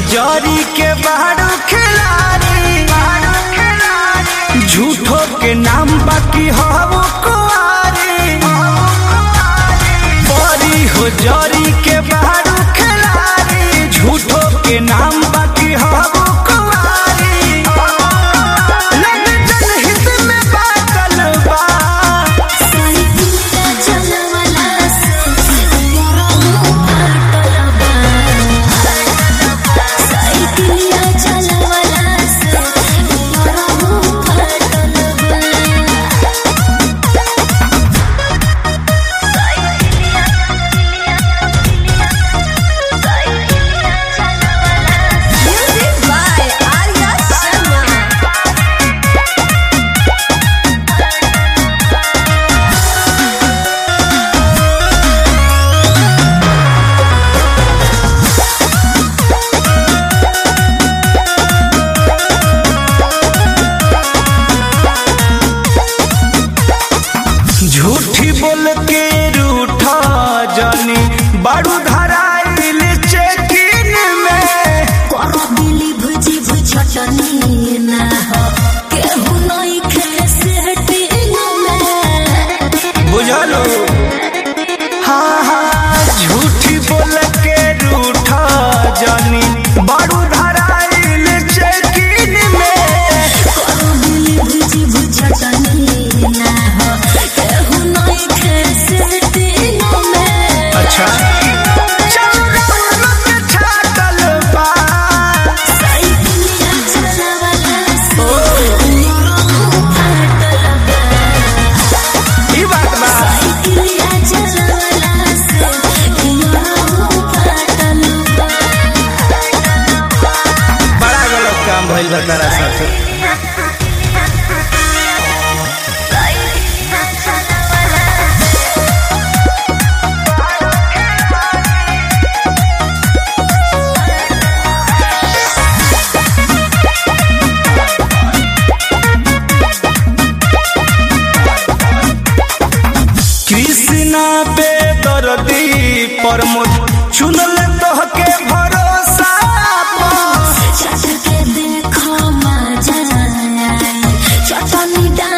जरी के बारू खिलाड़ी झूठो के नाम बाकी हो कुआरी बड़ी हो जरी के बारू खिलाड़ी झूठो के नाम बाकी हो कुआरी लग जनहित में बाटल बा साइकिलिया चलवला से मोरहु फाटल बा साइकिलिया चलवला से मोरहु फाटल बा Music by Arya Sharma. झूठी बोल के रूठा जानी बारू धराइल चेकिन में करो दिली भुजी भुझटनी ना हो केहू नहीं खे सेटिंग में बुझलो हाँ हाँ झूठी बोल के रूठा जानी बारू धराइल चेकिन में करो दिली भुजी भुझटनी ना हो केहू नहीं खे सेटिंग में अच्छा चलो रौनक छातल बा साइकिलिया चलवला से मोरहु फाटल बा ई बात बा साइकिलिया चलवला से मोरहु फाटल बा बड़ा गलत काम भइल बा तारा साथे कृष्णा बेदर्दी प्रमोद चुनल तोहके भरोसा पर। चट के देखो मजा आए चटनी डाल